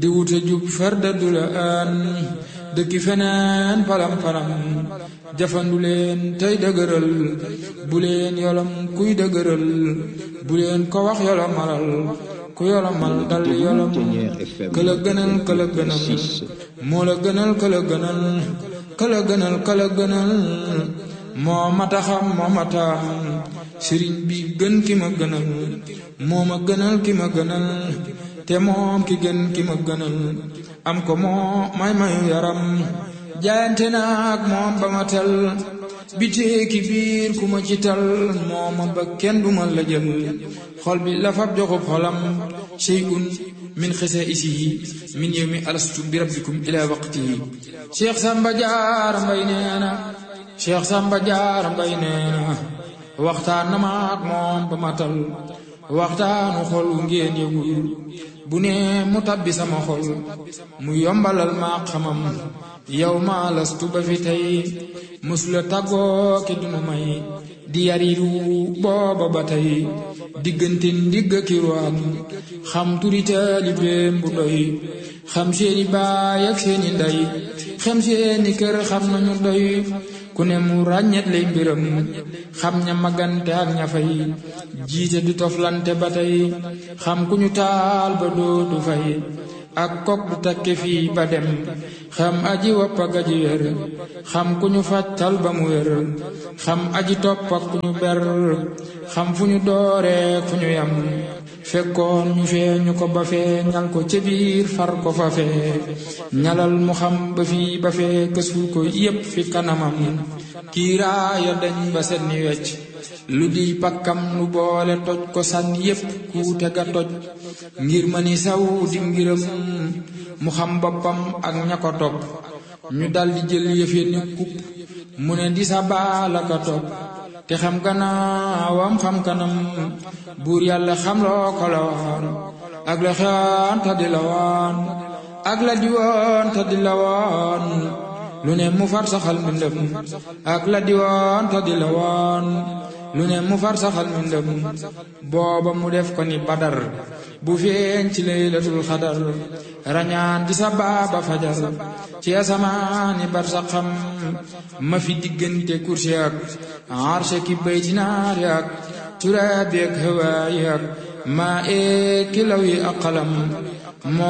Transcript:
di wuta jub farda du la aan dëkki feneen palam palam jafandu leen tey dëgëral bu leen yolom kuy dëgëral bu leen ko wax yolomalal ku yolomal dal yolom këla gënal këla gënal moo la gënal këla gënal këla gënal këla gënal moo mata xam moo mata xam sëriñ bi gën ki ma gënal moo ma gënal ki ma gënal te moom ki gën ki ma gënal am ko moo may mayu yaram jaayante naag moom ba ma tel bitee ki biir ku ma ci tal moo ma ba kenn du ma la jël xol bi la fab joxub xolam shay'un min xisa isi min yawmi alastu bi rabbikum ila waqtihi cheikh samba jaar mbay nee na cheikh samba jaar mbay nee na waxtaan na ma ak moom ba matal waxtaanu xol ngeen yëgul bu ne mu tabbi sama xol mu yombalal ma xamam yow ma lastu ba fi tey musula tàggoo ki dunu may di yariru booba ba tey diggante ndigg ki ruwaat xam turi taalibeem bu doy xam seeni baay ak seeni ndey xam seeni kër xam nañu doy ku ne mu ràññet lay mbiram xam ña magante ak ña fay jiite du toflante ba tey xam ku ñu taal ba dootu fay ak kok du takke fii ba dem xam aji wopp ak aji wér xam ku ñu fàccal ba mu wér xam aji topp ak ku ñu ber xam fu ñu dooree fu ñu yam fekkoon ñu fee ñu ko ba fee ñal ko ca biir far ko fa fee ñalal mu xam ba fii ba fee kësul ko yépp fi kanamam kiiraaya dañ ba set ni wecc lu di pakkam nu boole toj ko sànni yépp kuute ga toj ngir ma ni saw di ngiram mu xam boppam ak ña ko topp ñu daldi jël yëfe ni kupp mu ne di sa baala ka topp te xam gannaawam xam kanam buur yàlla xam loo ko la waan ak la xewaan ta di la waan ak la di woon ta di la waan lu ne mu far saxal mbindam ak la di woon ta di la waan lu ne mu far saxal mbindam booba mu def ko ni badar bu feeñ ci laylatul xadar rañaan di sa baaba fajar ci asamaani bar sa xam ma fi diggante kursi ak arshe ki baytinaari ak turaabi ak hawaayi ak maa ee kilaw yi ak qalam